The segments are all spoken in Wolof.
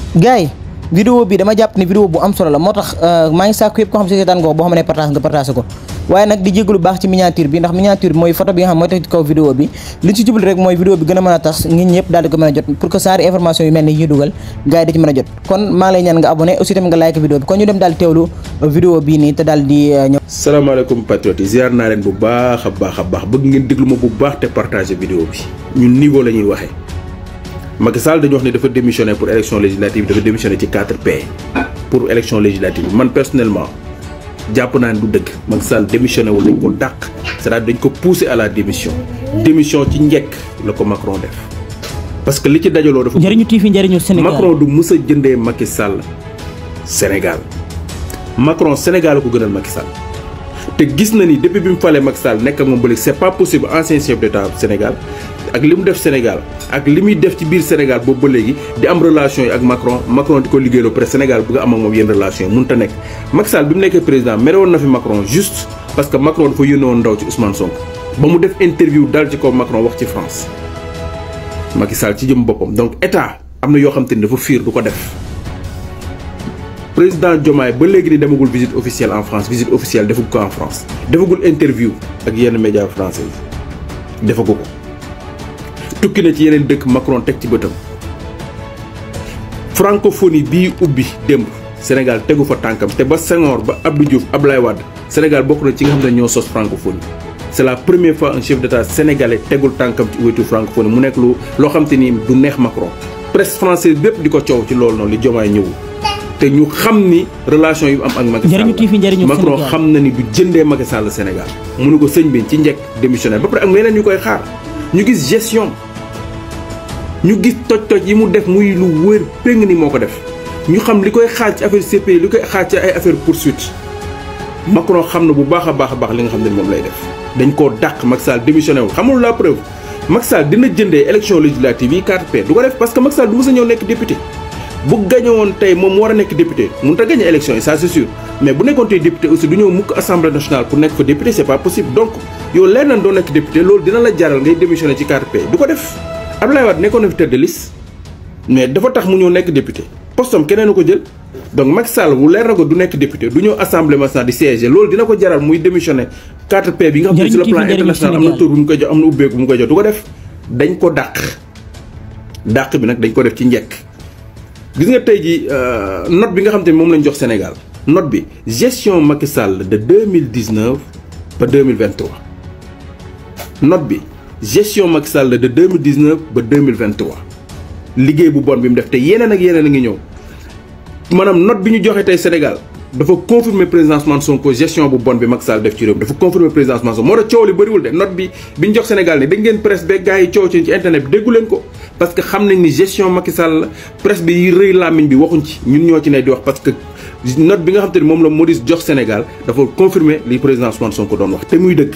gars yi vidéo bi dama jàpp ne vidéo bu am solo la moo tax maa ngi sàkku yëpp ko xam si seetaan nga ko boo xam ne partage nga partage ko waaye nag di jégalu baax ci miniature bi ndax miniature bi mooy photo bi nga xam mooy teg ci kaw vidéo bi li ci jublu rek mooy vidéo bi gën a mën a tas nit ñëpp daal di ko mën a jot pour que saari information yu mel ni ñuy dugal gars yi da ci mën a jot kon maa ngi lay ñaan nga abonné aussi tamit nga like vidéo bi kon ñu dem daal teewlu vidéo bii nii te daal di ñëw salaamaaleykum patriotes yi ziar naa leen bu baax a baax a baax bëgg ngeen déglu ma bu baax te partager vidéo bi ñun niveau la ñuy waxee Macky Sall dañu wax ne dafa démissionné pour élection législative dafa démissionné ci 4P pour élection législative man personnellement jàpp naa ne du dëgg Macky Sall démissionné wul dañ ko dàq c'est-à-dire dañ ko poussé à la démission démission ci njëkk la ko Macron def parce que li ci dajaloo dafa njëriñu TV njëriñu Sénégal Macron du mës a jëndee Macky Sall Sénégal Macron Sénégal ko gënal Macky Sall te gis na ni depuis bi mu falee Macky Sall nekk ak moom ba léegi c'est pas possible ancien chef d'état Sénégal ak li mu def Sénégal ak li muy def ci biir Sénégal boobu ba léegi di am relation yi ak Macron Macron di ko liggéeyloo près Sénégal bëgg a am ak moom yenn relation yi mënut a nekk. Macky Sall bi mu nekkee président mere woon na fi Macron juste parce que Macron dafa yónnee woon ndaw ci Ousmane Sonko ba mu def interview dal ci kaw Macron wax ci France Macky Sall ci jëm boppam donc état am na yoo xam te ni dafa fiir du ko def. président Diomaye ba léegi ni demagul visite officielle en France visite officielle defagul ko en France defagul interview ak yenn médias français yi defagu ko tukki na ci yeneen dëkk Macron teg ci bëtam francophonie bii ubbi démb Sénégal tegu fa tànkam te ba Senghor ba Abdou Diouf Abdoulaye Wade Sénégal bokk na ci nga xam ne ñoo sos francophonie c'est la première fois un chef d'état sénégalais tegul tànkam ci wetu francophonie mu nekk lu loo xam te ni du neex Macron presse française bépp di ko coow ci loolu noonu li Diomaye ñëwul te ñu xam ni relation yu am ak Macky njëriñu TV njëriñu Sall Macron Sénégal. xam na ni du jëndee Macky Sall Sénégal mu ne ko sëñ bi ci njëkk démissionnaire ba pare ak yeneen ñu koy xaar ñu gis gestion ñu gis toj-toj yi mu def muy lu wër péng ni moo ko def ñu xam li koy xaar ci affaire CPI li koy xaar ci ay affaire poursuite Macron xam na bu baax a baax a baax li nga xam ne moom lay def dañ koo dàq Macky Sall démissionné wul xamul la preuve Macky Sall dina jëndee élection législative yi 4P du ko def parce que Macky Sall du mës a ñëw nekk député bu gañe woon tey moom mu war a nekk député mënut a gañe élection yi ça c'est sûr mais bu nekkoon tey député aussi du ñëw mukk assemblée nationale pour nekk fa député c'est pas possible donc yow leer na doo nekk député loolu dina la jaral ngay démissionner ci 4P du ko def Abdoulaye Wade nekkoon na fi tête de liste mais dafa tax mu ñëw nekk député postom keneen a ko jël donc Macky Sall bu leer na ko du nekk député du ñëw assemblée nationale di siéger loolu dina ko jaral muy démissionner 4P bi nga xam ne sur le plan international am na tur bu mu koy jox am na ubbeeku bu mu koy jox du ko def dañ ko dàq dàq bi nag dañ ko def ci njekk gis nga tey ji note bi nga xam te ne moom lañ jox Sénégal note bi gestion Macky Sall de 2019 ba 2023 note bi gestion Macky Sall de 2019 ba 2023 liggéey bu bon bi mu def te yeneen ak yeneen a ngi ñëw maanaam note bi ñu joxe tey Sénégal dafa confirmer président Ousmane Sonko gestion bu bon bi Macky Sall def ci réew mi dafa confirmer président Ousmane Sonko moo tax coow li bëriwul de note bi bi ñu jox Sénégal ne dañ ngeen presse ba gars yi coow ci ci internet bi déggu leen ko parce que xam nañ ni gestion Macky Sall presse bi yi rëy làmmiñ bi waxuñ ci ñun ñoo ci ne di wax parce que note bi nga xam te ne moom la Maurice jox Sénégal dafa confirmer li président Ousmane Sonko doon wax te muy dëgg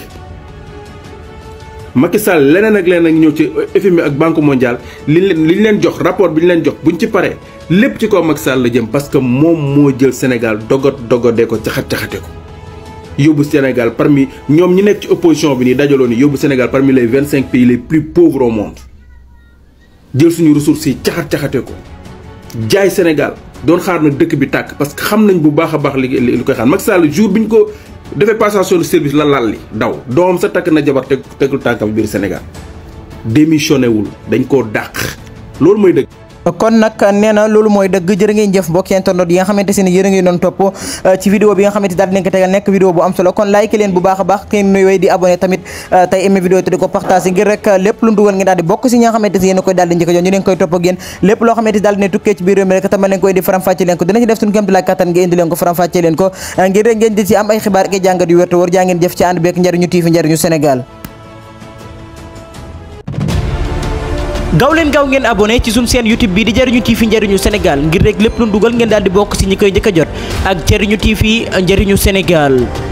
Macky Sall leneen ak leneen ak ñëw ci FMI ak Banque mondiale li leen li ñu leen jox rapport bi ñu leen jox buñ ci paree lépp ci kaw Macky Sall la jëm parce que moom moo jël Sénégal dogot dogodee ko caxat caxate ko. yóbbu Sénégal parmi ñoom ñi nekk ci opposition bi nii dajaloo ni yóbbu Sénégal parmi les vingt cinq pays les plus pauvres au monde jël suñu ressources yi caxat caxate ko jaay Sénégal doon xaar nag dëkk bi tàkk parce que xam nañ bu baax a baax li li koy xaar Macky Sall jour bi ñu ko. defee passation de service la lal li daw doomam sa takk na jabar teg tegul tànkam biir Sénégal démissionné wul dañ koo dàq loolu mooy dëgg. kon nag nee na loolu mooy dëgg jërë ngeen jëf mbokki internet yi nga xamante si ne yéen a ngi doon topp ci vidéo bi nga xamante daal di leen ko tegal nekk vidéo bu am solo kon like leen bu baax a baax kenn nuy way di abonné tamit tey aimé vidéo te di ko partagé ngir rek lépp lu dugal ngeen daal di bokk si ñi nga xamante si yéen a koy daal di njëkk a jox ñu leen koy topp ak yéen lépp loo xamante daal di ne tukkee ci biir réew mi rek tama leen koy di faram fàcce leen ko dinañ ci def suñu kéem tolluwaay kattan nga indi leen ko faram fàcce leen ko ngir rek ngeen di ci am ay xibaar ak jàngat yu wér te wóor jaa ngeen jëf ci ànd beek njariñu TV njariñu Sénégal gaaw leen gaaw ngeen abonné ci suñu chaîne YouTube bi di Jariñu TV Njariñu Sénégal ngir rek lépp lu dugal ngeen daal di bokk ci ñi koy njëkk a jot ak Jariñu TV Njariñu Sénégal